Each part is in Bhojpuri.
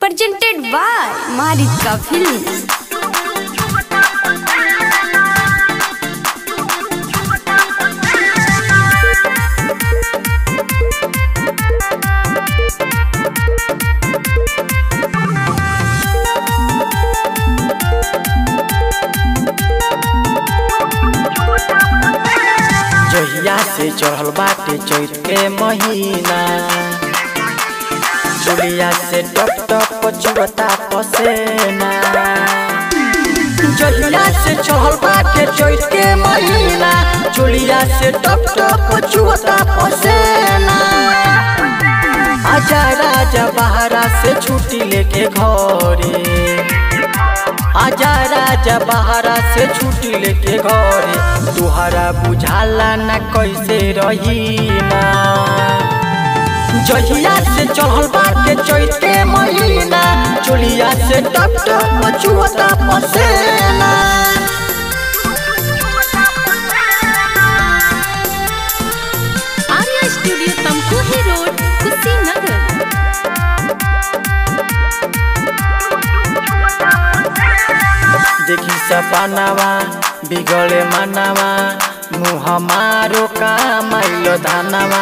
presented by Marika Films. जहिया से चढ़ल बाटे चैत के महीना चुलिया से टप टप चुरता पसेना जहिया से चढ़ल बाटे चैत के महीना चुलिया से टप टप चुरता पसेना आजा राजा बहरा से छुट्टी लेके घरे आजा राजा बहरा से छुट्टी लेके घरे तुहरा बुझाला न कैसे रही ना जहिया से चढ़ल बाटे चैत के महीना चोलिया से टप टप चुहता पसेना Arya Studio Tamkuhi Road, Kushinagar. देखी सपनावा बिगड़े मनावा मुँह मारो कामाइलो धानावा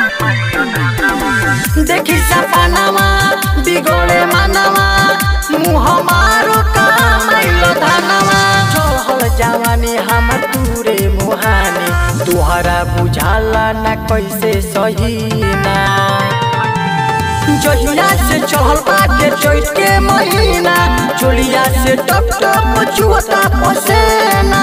देखी सपनावा बिगड़े मनावा मुँह मारो कामाइलो धानावा चढ़ल जवानी हमर तूरे मुहानी तुहरा बुझाला न कैसे सही ना जहिया से चढ़ल बाटे चैत के महीना चोलिया से टप टप चुहता पसेना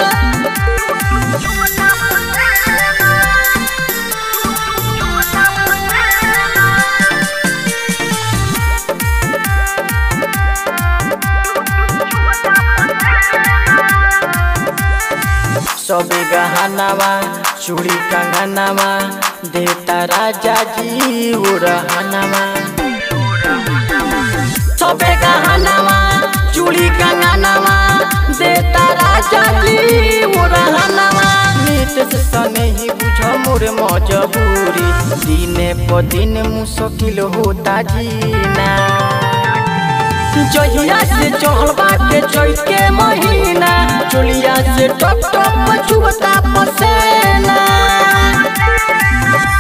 सबे गहनावा चूड़ी कंगनावा देता राजा जी उड़हनावा सबे गहनावा चूड़ी कंगनावा देता राजा जी उड़हनावा मीट से सने ही बुझ मोर मजबूरी दिने प दिन मुश्किल होता जीना जहिया से चढ़ल बाटे चैत के महीना चोलिया से टप टप चुहता पसेना